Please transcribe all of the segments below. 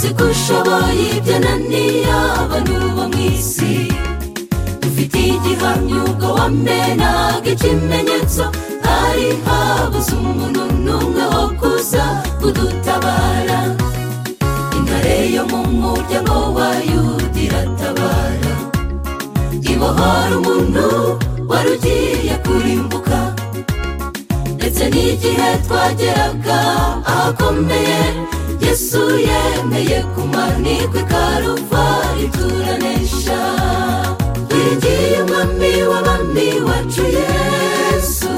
dushoboye ibyananiye abantu bo mu isi dufite igihamya ubwo wamenaga ikimenyetso hari habuze umuntu n'umwe wo kuza kudutabara intare yo mu muryango wa yuda iratabara ibohora umuntu wari ugiye kurimbuka ndetse n'igihe twageraga ahakomeye yesu yemeye kumanikwa ikaruvari turanesha twigiye umwami w'abami wacu yesu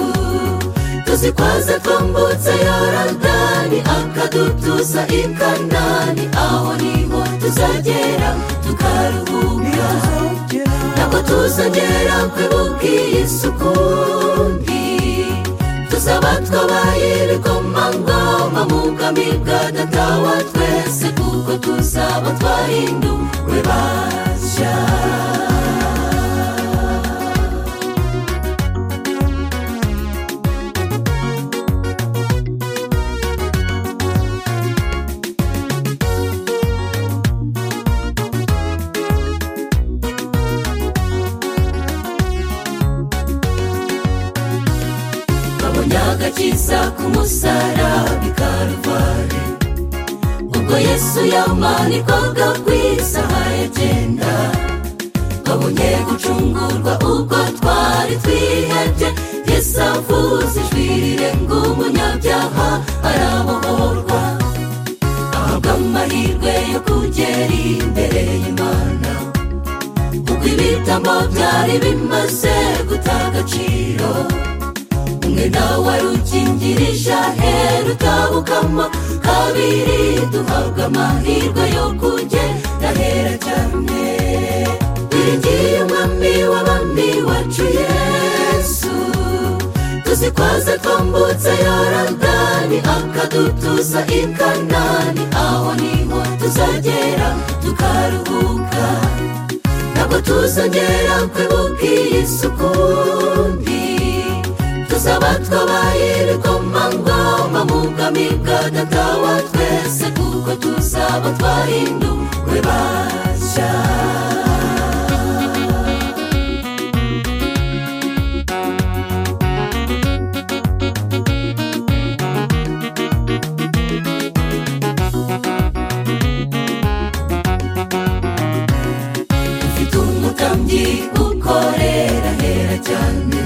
tuzi ko atwambutse yorodani akadutuza i kanani aho niho tuzagera tukaruhuka ntabwo tuzagera ku bw'isi ukundi tuzaba twabaye ibikomangoma mu bwami bwa data wa twese kuko tuzaba twahinduwe bashya babonye agakiza k'umusaraba karuvare ubwo yesu yamanikwaga ku isaha agenda babonye gucungurwa ubwo twari twihebye yesu avuze ijwi rirenga umunyabyaha arabohorwa ahabwa amahirwe yo kugera imbere y'imana kuko ibitambo byari bimaze guta agaciro umwe nawe arukingirije ahera utabukama kabiri duhabwa amahirwe yo kugenda ahera cyane wiringiye umwami w'abami wacu yesu tuzi ko aza twambutse yorodani akadutuza i kanani aho niho tuzagera tukaruhuka ntabwo tuzongera kwibuka isi ukundi tuzaba twabaye ibikomangoma mu bwami bwa data wa twese kuko tuzaba twahinduwe bashya ufite umutambyi ukorera hera cyane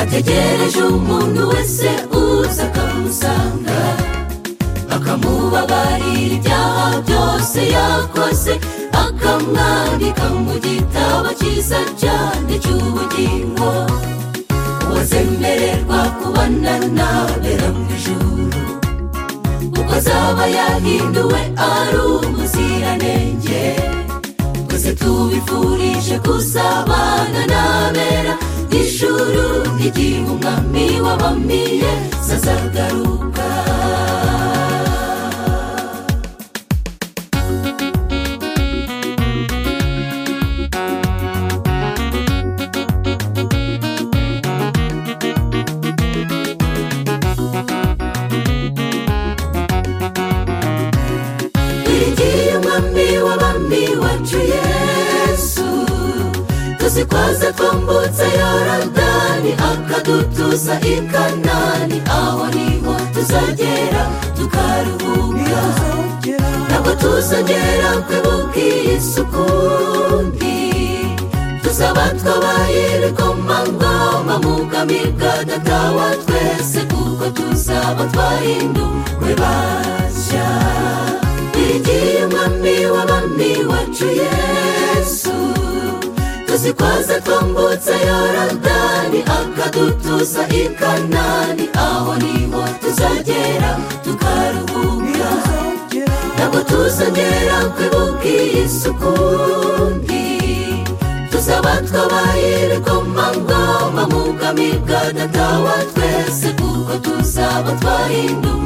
ategereje umuntu wese uza akamusanga akamubabarira ibyaha byose yakoze akamwandika mu gitabo cyiza cyane cy'ubugingo uwazemererwa kubana n'abera mu ijuru kuko azaba yahinduwe ari umuziranenge twese tubifurije kuzabana n'abera ijuru igihe umwami wabamiye zazagaruka wiringiye umwami w'abami wacu yesu tuzi ko aza twambutse yorodani akadutuza i kanani aho niho tuzagera tukaruhuka ntabwo tuzongera kwibuka isi ukundi tuzaba twabaye ibikomangoma mu bwami bwa data wa twese kuko tuzaba twahinduwe bashya twigiye umwami w'abami wacu yesu tuzi ko aza twambutse yorodani akadutuza i kanani aho niho tuzagera tukaruhuka ntabwo tuzongera kwibuka isi ukundi tuzaba twabaye ibikomangoma mu bwami bwa data wa twese kuko tuzaba twahinduwe